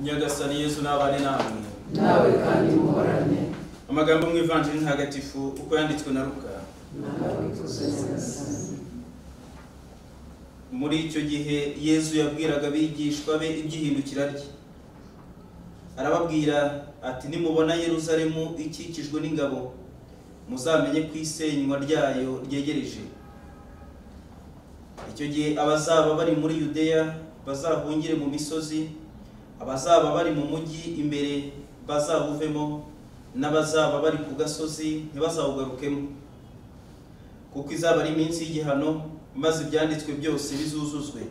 nyagasani yesu n'abane namwe nawe kandi muhorane amagambo mu ivanjiri ntagatifu uko yanditswe na ruka nawe ikuze nyagasani muri icyo gihe yesu yabwiraga abigishwa be iby'ihindukira rye arababwira ati nimubona yeruzalemu ikikijwe n'ingabo muzamenye ko isenywa ryayo ryegereje icyo gihe abazaba bari muri yudeya bazahungire mu misozi abazaba bari mu mujyi imbere bazawuvemo n'abazaba bari ku gasozi ntibazawugarukemo kuko izaba ari iminsi y'igihano maze ibyanditswe byose bizuzuzwe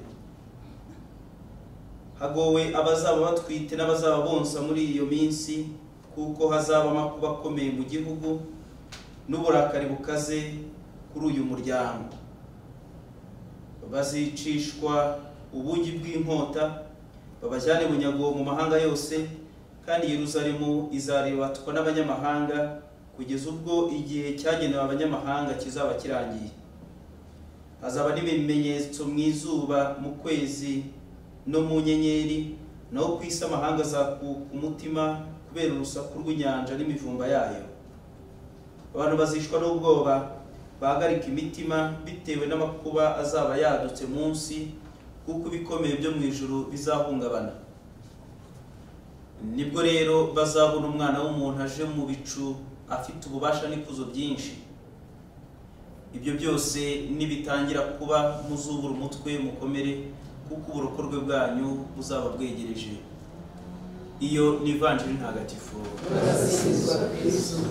hagowe abazaba batwite n'abazaba bonsa muri iyo minsi kuko hazaba amakuba akomeye mu gihugu n'uburakari bukaze kuri uyu muryango bazicishwa ubugi bw'inkota babajyane bunyago mu mahanga yose kandi yeruzalemu izarebatwa n'abanyamahanga kugeza ubwo igihe cyagenewe abanyamahanga kizaba kirangiye hazaba n'ibimenyetso mu izuba mu kwezi no mu nyenyeri naho ku isi amahanga azakuka umutima kubera urusaku rw'inyanja n'imivumba yayo abantu bazishwa n'ubwoba bahagarika imitima bitewe n'amakuba azaba yadutse munsi kuko ibikomeye byo mu ijuru bizahungabana nibwo rero bazabona umwana w'umuntu aje mu bicu afite ububasha n'ikuzo byinshi ibyo byose nibitangira kuba muzubura umutwe mukomere kuko uburokorwe bwanyu buzaba bwegereje iyo ni ivanjiri ntagatifu barasingizwa kristu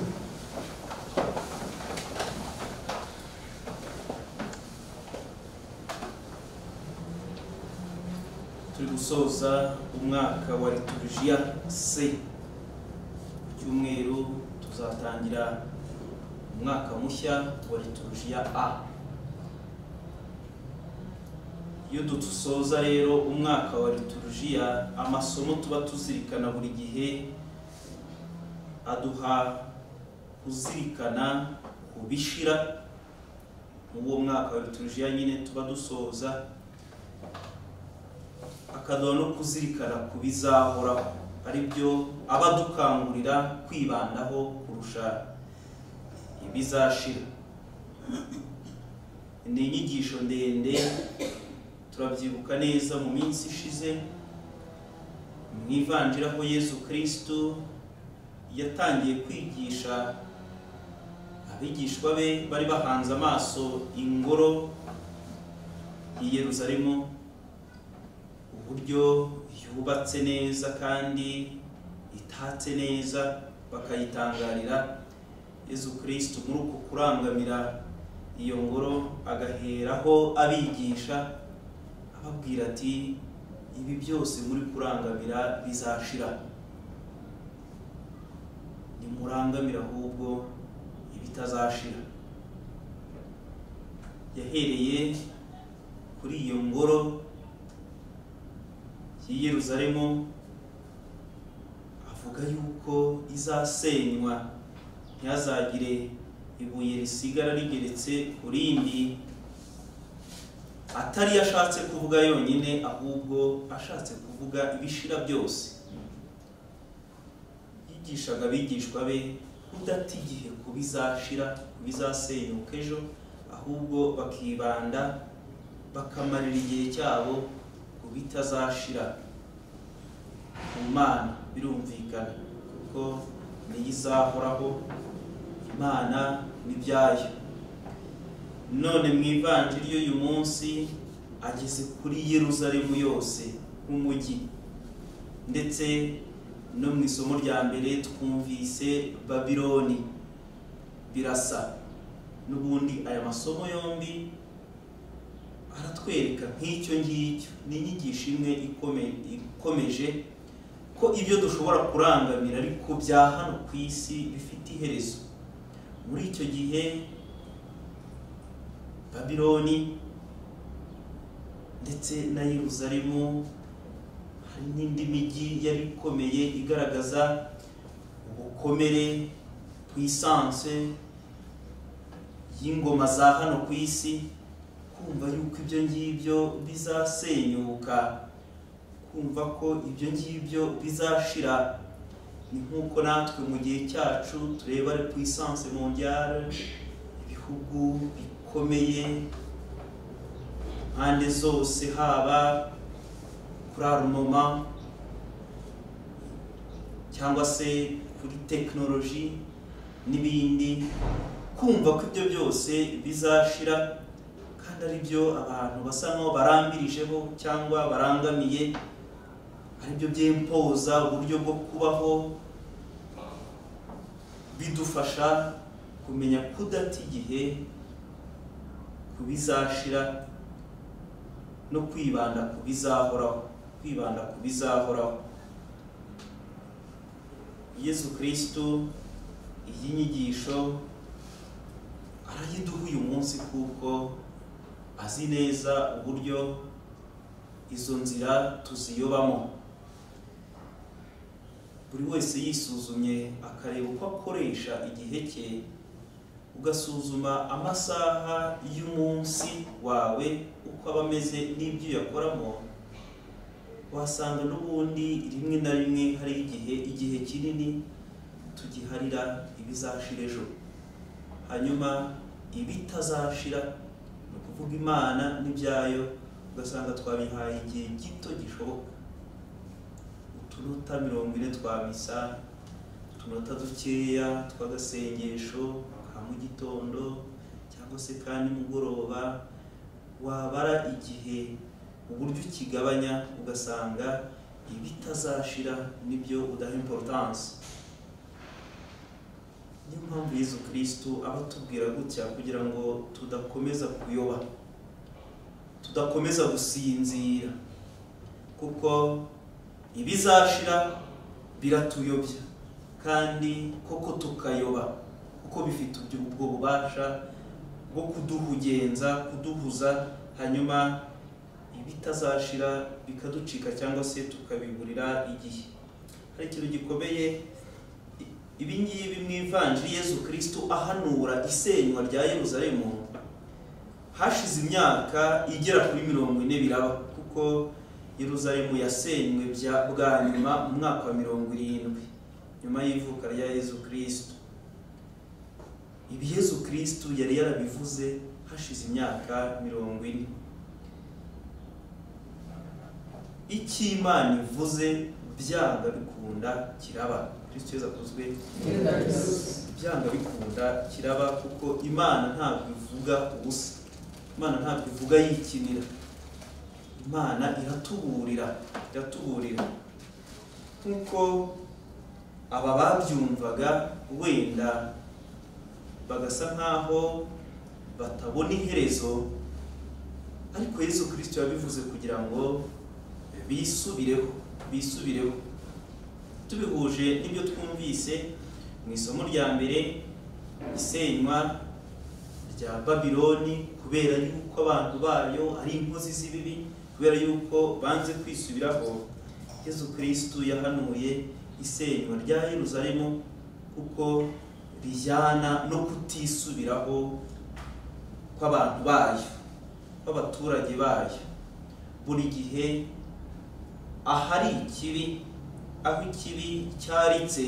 turi gusoza umwaka wa liturujia c ku cyumweru tuzatangira umwaka mushya wa liturujia a iyo dusoza rero umwaka wa liturujia amasomo tuba tuzirikana buri gihe aduha kuzirikana ubishira muri uwo mwaka wa liturujia nyine tuba dusoza akaduha no kuzirikana ku bizahoraho ari byo aba adukangurira kwibandaho kurusha ibizashira ni inyigisho ndende turabyibuka neza mu minsi ishize mu ivanjira aho yesu kirisitu yatangiye kwigisha abigishwa be bari bahanze amaso ingoro i yeruzalemu uburyo yubatse neza kandi itatse neza bakayitangarira yezu kirisitu muri uko kurangamira iyo ngoro agaheraho abigisha ababwira ati ibi byose muri kurangamira bizashira nimurangamira ahubwo ibitazashira yahereye kuri iyo ngoro y'i Yerusalemu avuga yuko izasenywa ntihazagire ibuye risigara rigeretse ku rindi atari yo ashatse kuvuga yonyine ahubwo ashatse kuvuga ibishira byose yigishaga abigishwa be udata igihe ku bizashira ku bizasenyuka ejo ahubwo bakibanda bakamarira igihe cyabo ku bitazashira ku mana birumvikana kuko niyo izahoraho imana n'ibyayo none mu ivanjiri y'uyu munsi ageze kuri yeruzalemu yose nk'umujyi ndetse no mu isomo rya mbere twumvise babiloni birasa n'ubundi aya masomo yombi aratwereka nk'icyo ngicyo ni inyigisho imwe ikome- ikomeje ko ibyo dushobora kurangamira ariko bya hano ku isi bifite iherezo muri icyo gihe babiloni ndetse na yeruzalemu hari n'indi mijyi yari ikomeye igaragaza ubukomere puissance y'ingoma za hano ku isi kumva yuko ibyo ngibyo bizasenyuka ku kumva ko ibyo ngibyo bizashira ni nk'uko natwe mu gihe cyacu tureba puissance mondiale ibihugu bikomeye impande zose haba kuri arumoma cyangwa se kuri tekinoloji n'ibindi kumva ko ibyo byose bizashira kandi ari byo abantu basa nkaho barambirijeho cyangwa barangamiye aribyo byimpoza uburyo bwo kubaho bidufasha kumenya kudata igihe ku bizashira no kwibanda ku bizahoraho kwibanda ku bizahoraho yezu kirisitu iyi nyigisho arayiduha uyu munsi kuko azi neza uburyo izo nzira tuziyobamo buri wese yisuzumye akareba uko akoresha igihe cye ugasuzuma amasaha y'umunsi wawe uko aba ameze n'ibyo uyakoramo wasanga n'ubundi rimwe na rimwe hari igihe igihe kinini tugiharira ibizashira ejo hanyuma ibitazashira ni ukuvuga imana n'ibyayo ugasanga twabihaye igihe gito gishoboka utunota mirongo ine twa misa utunota dukeya tw'agasengesho ka mu gitondo cyangwa se ka nimugoroba wabara igihe uburyo ukigabanya ugasanga ibitazashira nibyo udaha importance niyo mpamvu yezu kirisitu aba atubwira gutya kugira ngo tudakomeza kuyoba tudakomeza gusinzira kuko ibizashira biratuyobya kandi koko tukayoba kuko bifite ubwo ubwo bubasha bwo kuduhugenza kuduhuza hanyuma ibitazashira bikaducika cyangwa se tukabiburira igihe hari ikintu gikomeye ibi ngibi mu ivanjiri yezu kirisitu ahanura isenywa rya yeruzalemu hashize imyaka igera kuri mirongo ine biraba kuko yeruzalemu yasenywe bya bwa nyuma mu mwaka wa mirongo irindwi nyuma y'ivuka rya yezu kirisitu ibi yezu kirisitu yari yarabivuze hashize imyaka mirongo ine icyo imana ivuze byanga bikunda kiraba kirisitu yezu akuzwe byanga bikunda kiraba kuko imana ntabwo ivuga ubusa imana ntabwo ivuga yikinira imana iratuburira iratuburira nk'uko aba babyumvaga wenda bagasa nk'aho batabona iherezo ariko yesu kirisito yabivuze kugira ngo bisubireho bisubireho tubihuje n'ibyo twumvise mu isomo rya mbere isenywa rya babiloni kubera yuko abantu bayo ari inkozi z'ibibi kubera yuko banze kwisubiraho yezu kirisitu yahanuye isenywa rya yeruzalemu kuko rijyana no kutisubiraho kw'abantu bayo kw'abaturage bayo buri gihe ahari ikibi aho ikibi cyaritse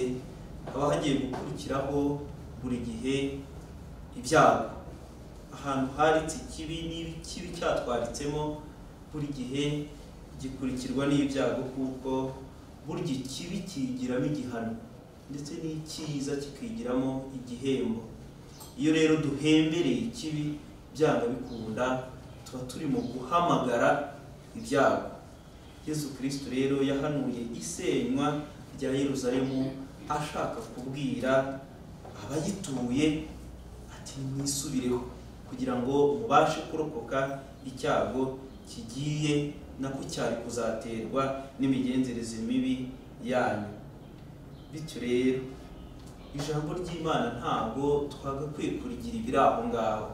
haba hagiye gukurikiraho buri gihe ibyago ahantu haritse ikibi n'ikibi cyatwaritsemo buri gihe gikurikirwa n'ibyago kuko burya ikibi kigiramo igihano ndetse n'icyiza kikigiramo igihembo iyo rero duhembereye ikibi byanga bikunda tuba turimo guhamagara ibyago yezu kirisitu rero yahanuye isenywa rya yeruzalemu ashaka kubwira abayituye ati mwisubireho kugira ngo mubashe kurokoka icyago kigiye nako cyari kuzaterwa n'imigenzereze mibi yanyu bityo rero ijambo ry'imana ntabwo twagakwiye kurigira ibiri aho ngaho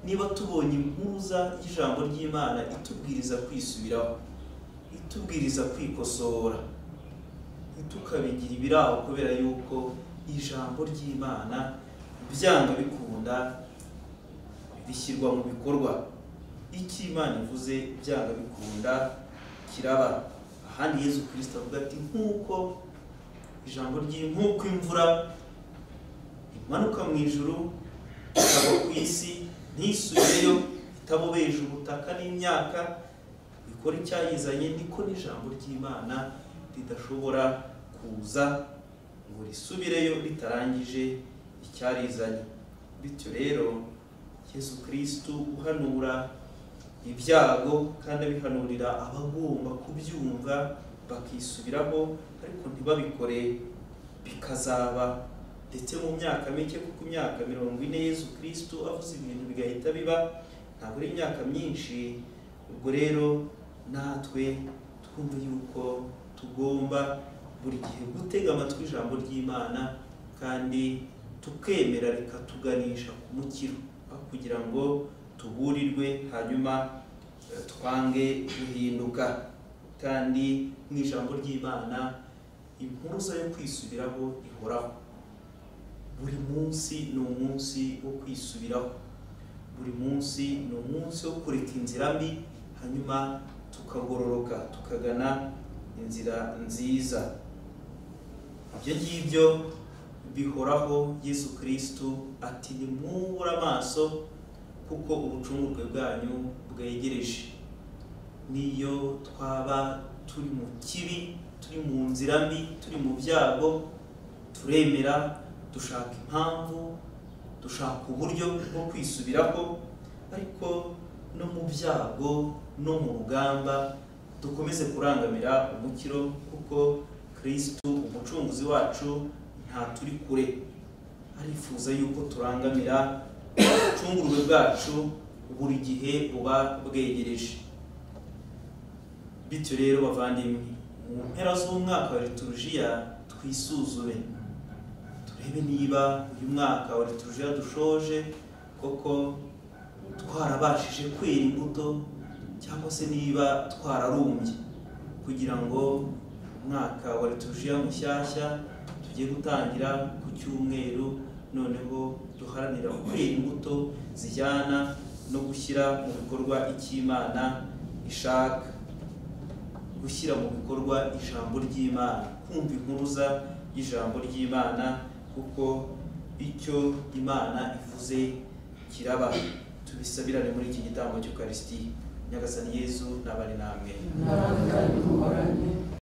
niba tubonye impuza y'ijambo ry'imana itubwiriza kwisubiraho itubwiriza kwikosora ntitukabigira ibiri aho kubera yuko ijambo ry'imana byanga bikunda bishyirwa mu bikorwa icyo imana ivuze byanga bikunda kiraba ahandi yezu kirisito avuga ati nk'uko ijambo rye nk'uko imvura imanuka mu ijuru ikava ku isi ntisubireyo itabobeje ubutaka n'imyaka ikora icyayizanye niko n'ijambo ry'imana ridashobora kuza ngo risubireyo ritarangije icyarizanye bityo rero yezu kirisitu uhanura ibyago kandi abihanurira abagomba kubyumva bakisubiraho ariko ntibabikore bikazaba ndetse mu myaka mike kuko imyaka mirongo ine yezu kirisitu avuze ibintu bigahita biba ntabwo ari imyaka myinshi ubwo rero natwe twumve yuko tugomba buri gihe gutega amatwi ijambo ry'imana kandi tukemera rikatuganisha ku mukiro aho kugira ngo tuburirwe hanyuma eh, twange guhinduka kandi mu ijambo ry'imana impuruza yo kwisubiraho ihoraho buri munsi ni umunsi wo kwisubiraho buri munsi ni umunsi wo kureka inzira mbi hanyuma tukagororoka tukagana inzira nziza ibyo ngibyo bihoraho yesu kirisitu ati nimwubure amaso kuko ubucungurwe bwanyu bwegereje niyo twaba turi mu kibi turi mu nzira mbi turi mu byago turemera dushaka impamvu dushaka uburyo bwo kwisubiraho ariko no mu byago no mu rugamba dukomeze kurangamira umukiro kuko kirisitu umucunguzi wacu nta turi kure arifuza yuko turangamira ubucungurwe bwacu buri gihe buba bwegereje bityo rero bavandimwe mu mpera z'umwaka wa liturujiya twisuzume turebe niba uyu mwaka wa liturujiya dushoje koko twarabashije kwera imbuto cyangwa se niba twararumbye kugira ngo umwaka wa liturujiya mushyashya tugiye gutangira ku cyumweru noneho duharanira kwera imbuto zijyana no gushyira mu bikorwa icy'imana ishaka gushyira mu bikorwa ijambo ry'imana kumva impuruza y'ijambo ry'imana kuko icyo imana ivuze kiraba tubisabirane muri iki gitambo cy'ukarisiti nyagasani yezu n'abari namwe nawe kandi muhorane